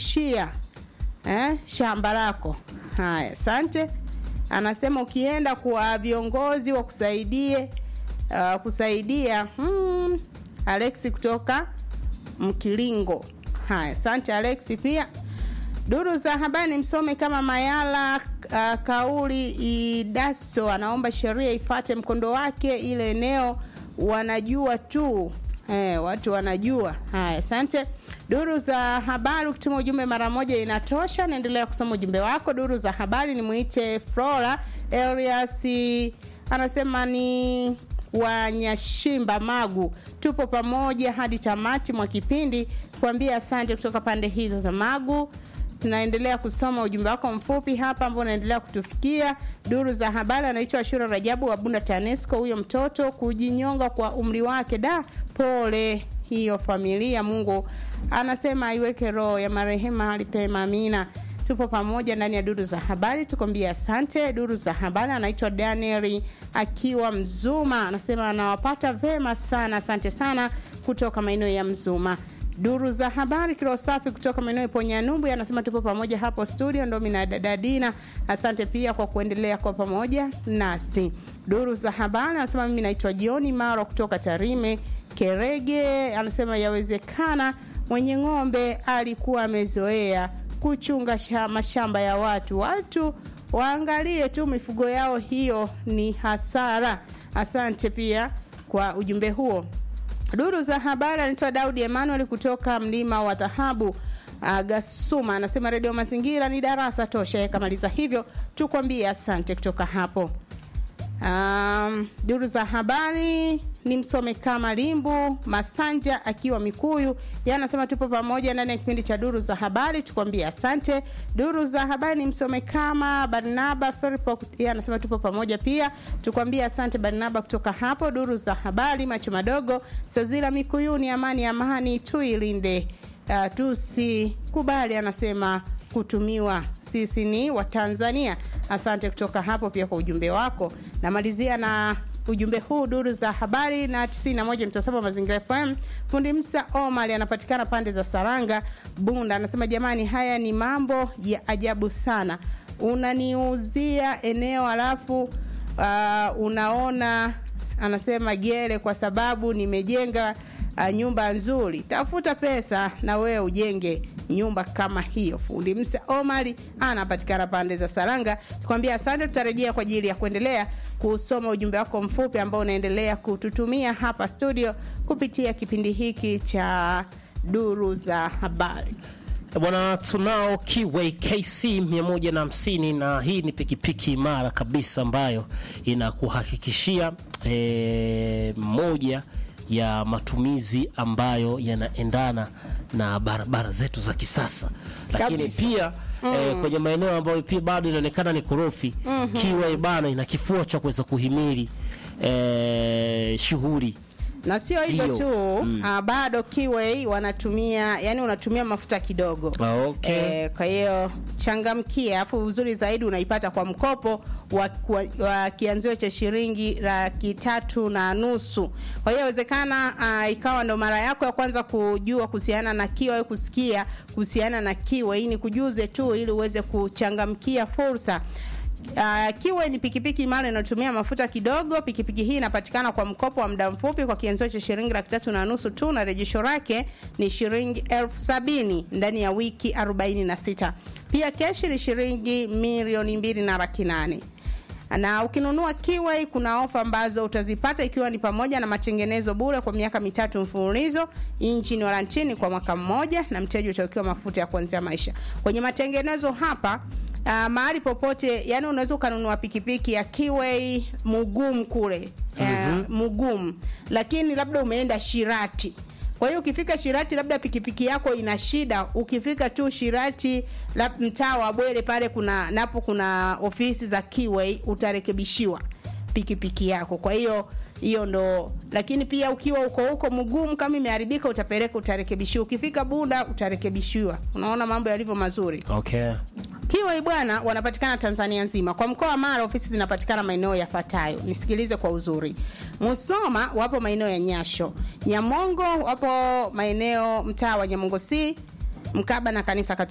kukuhamishia eh, shamba lako. Haya, asante. Anasema ukienda kwa viongozi wakusaidie uh, kusaidia hmm, Alex kutoka Mkilingo. Haya, asante Alex pia. Duru za habari msome kama Mayala uh, kauli Idaso anaomba sheria ifate mkondo wake, ile eneo wanajua tu eh, watu wanajua. Haya, asante. Duru za habari, ukituma ujumbe mara moja inatosha. Naendelea kusoma ujumbe wako. Duru za habari ni muite Flora Elias, anasema ni Wanyashimba Magu, tupo pamoja hadi tamati mwa kipindi, kuambia asante kutoka pande hizo za Magu. Tunaendelea kusoma ujumbe wako mfupi hapa ambao unaendelea kutufikia. Duru za habari, anaitwa Ashura Rajabu wa Bunda TANESCO. Huyo mtoto kujinyonga kwa umri wake, da, pole hiyo familia. Mungu anasema aiweke roho ya marehemu hali pema, amina. Tupo pamoja ndani ya duru za habari, tukwambia asante. Duru za habari, anaitwa Daniel akiwa Mzuma, anasema anawapata vema sana, asante sana kutoka maeneo ya Mzuma. Duru za habari kilo safi kutoka maeneo ya Ponyanumbu anasema tupo pamoja hapo studio, ndo mimi na dada Dina. Asante pia kwa kuendelea kwa pamoja nasi. Duru za habari anasema mimi naitwa Jioni Maro kutoka Tarime Kerege, anasema yawezekana mwenye ng'ombe alikuwa amezoea kuchunga mashamba ya watu, watu waangalie tu mifugo yao, hiyo ni hasara. Asante pia kwa ujumbe huo. Duru za habari anaitwa Daudi Emmanuel kutoka mlima wa dhahabu uh, Gasuma anasema redio Mazingira ni darasa tosha. Yakamaliza hivyo, tukwambie asante kutoka hapo. Um, duru za habari ni msome kama Limbu Masanja akiwa Mikuyu, yeye anasema tupo pamoja ndani ya kipindi cha duru za habari, tukwambie asante. Duru za habari ni msome kama Barnaba Feripo, yeye anasema tupo pamoja pia, tukwambie asante Barnaba kutoka hapo. Duru za habari macho madogo Sazira Mikuyuni, amani amani tuilinde, uh, tusikubali anasema kutumiwa sisi ni Watanzania. Asante kutoka hapo pia kwa ujumbe wako. Namalizia na ujumbe huu duru za habari na 91.7 Mazingira FM. Fundi Msa Omar anapatikana pande za Saranga Bunda, anasema jamani, haya ni mambo ya ajabu sana. Unaniuzia eneo alafu uh, unaona anasema gere kwa sababu nimejenga uh, nyumba nzuri. Tafuta pesa na wewe ujenge nyumba kama hiyo. Fundi Msa Omari anapatikana pande za Saranga. Tukwambia asante, tutarejea kwa ajili ya kuendelea kusoma ujumbe wako mfupi ambao unaendelea kututumia hapa studio kupitia kipindi hiki cha duru za habari. Bwana, tunao Kiway KC 150 na hii ni pikipiki imara kabisa ambayo inakuhakikishia e, moja ya matumizi ambayo yanaendana na barabara zetu za kisasa, lakini Kabisa. pia mm. eh, kwenye maeneo ambayo pia bado inaonekana ni korofi mm -hmm. Kiway bana ina kifua cha kuweza kuhimili eh, shughuli na sio hivyo Hiyo. tu Mm. ah, bado Kiway wanatumia yani unatumia mafuta kidogo Ah, okay. Eh, kwa hiyo changamkia, afu uzuri zaidi unaipata kwa mkopo wa, wa, wa kianzio cha shilingi laki tatu na nusu. Kwa hiyo inawezekana uh, ikawa ndo mara yako ya kwanza kujua kuhusiana na Kiway au kusikia kuhusiana na Kiway. Hii ni kujuze tu ili uweze kuchangamkia fursa. Uh, Kiway ni pikipiki imara inayotumia mafuta kidogo. Pikipiki hii inapatikana kwa mkopo wa muda mfupi kwa kianzio cha shilingi laki tatu na nusu tu, na rejesho lake ni shilingi elfu sabini ndani ya wiki 46. Pia keshi ni shilingi milioni mbili na laki nane na ukinunua Kiway kuna ofa ambazo utazipata ikiwa ni pamoja na matengenezo bure kwa miaka mitatu mfululizo, injini warantini kwa mwaka mmoja, na mteja utawekewa mafuta ya kuanzia maisha. Kwenye matengenezo hapa uh, mahali popote, yani unaweza ukanunua pikipiki ya Kiway Mugumu kule uh, Mugumu, lakini labda umeenda Shirati kwa hiyo ukifika Shirati, labda pikipiki yako ina shida, ukifika tu Shirati lab- mtaa wa Bwere pale kuna napo kuna ofisi za Kiway, utarekebishiwa pikipiki yako. Kwa hiyo hiyo ndo, lakini pia ukiwa uko huko mgumu, kama imeharibika utapeleka, utarekebishiwa. Ukifika Bunda utarekebishiwa. Unaona mambo yalivyo mazuri. okay. Kiway bwana, wanapatikana Tanzania nzima. Kwa mkoa wa Mara ofisi zinapatikana maeneo yafuatayo, nisikilize kwa uzuri. Musoma wapo maeneo ya Nyasho, Nyamongo wapo maeneo mtaa wa Nyamongo C mkaba na kanisa Katoliki.